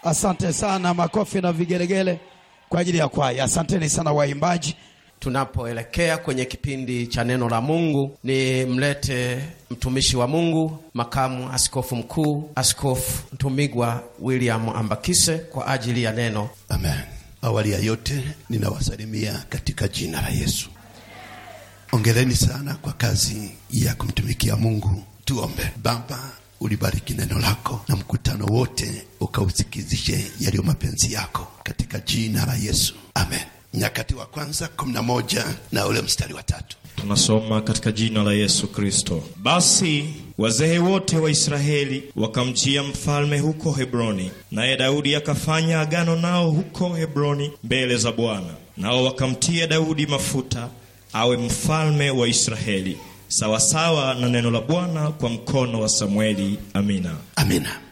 Asante sana, makofi na vigelegele kwa ajili ya kwaya. Asanteni sana waimbaji. Tunapoelekea kwenye kipindi cha neno la Mungu, ni mlete mtumishi wa Mungu, makamu askofu mkuu, Askofu Ntumigwa William Ambakise kwa ajili ya neno. Amen. Awali ya yote ninawasalimia katika jina la Yesu. Ongereni sana kwa kazi ya kumtumikia Mungu. Tuombe. Baba, ulibariki neno lako na mkutano wote ukausikizishe yaliyo mapenzi yako katika jina la Yesu. Amen. Nyakati wa kwanza kumi na moja na ule mstari wa tatu. Tunasoma katika jina la Yesu Kristo. Basi wazee wote wa Israeli wakamjia mfalme huko Hebroni, naye Daudi akafanya agano nao huko Hebroni mbele za Bwana. Nao wakamtia Daudi mafuta awe mfalme wa Israeli, sawasawa na neno la Bwana kwa mkono wa Samueli. Amina. Amina.